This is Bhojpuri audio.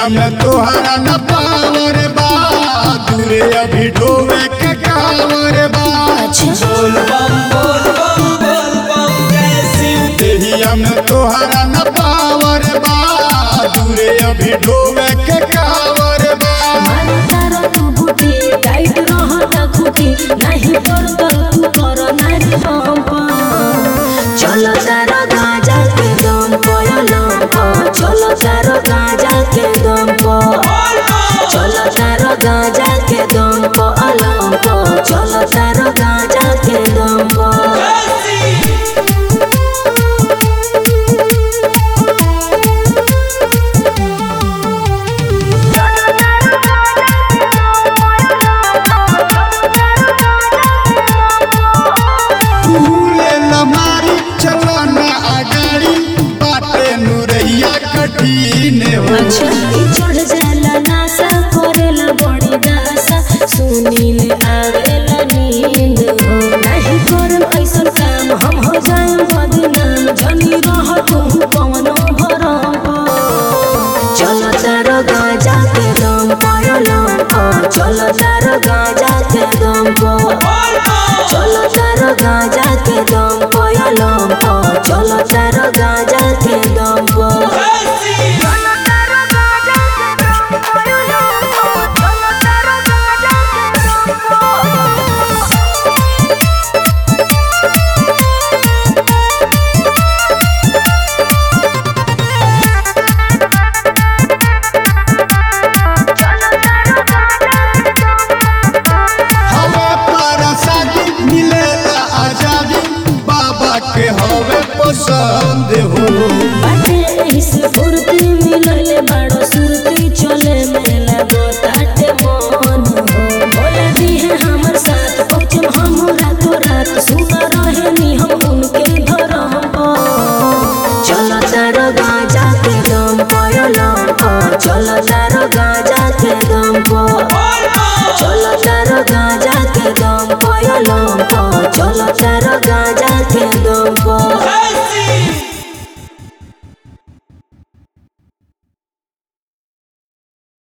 देहिया में तोहरा न पावर बा दूरे अभी ढोवे के कावर बा बोल बम बोल बम बोल बम जय शिव देहिया में तोहरा न पावर बा दूरे अभी ढोवे के कावर बा मारो तारो तू बूटी टाइट रहता खूटी नहीं कर कर तू कर नारी पंप चलो तारो गाजा के दम पयलम चलो तारो गाजा के दम प चलो तारो गाजा के दम पयलम चलो तारो गाजा के दम प फूले लमारी चलो न अगाड़ी बाटे नुरैया कठिन हो चढ़ जाला नासा करेला बड़ी दासा सुनील आवेला नींद हो नहीं करम ऐसन काम हम हो जाएम बदनाम जनी रह तू कवनो भरम चलो तारो गाजा के दम पायलम चलो तारो गाजा के दम चलो तारो गाजा के दम पायलम चलो तारो गाजा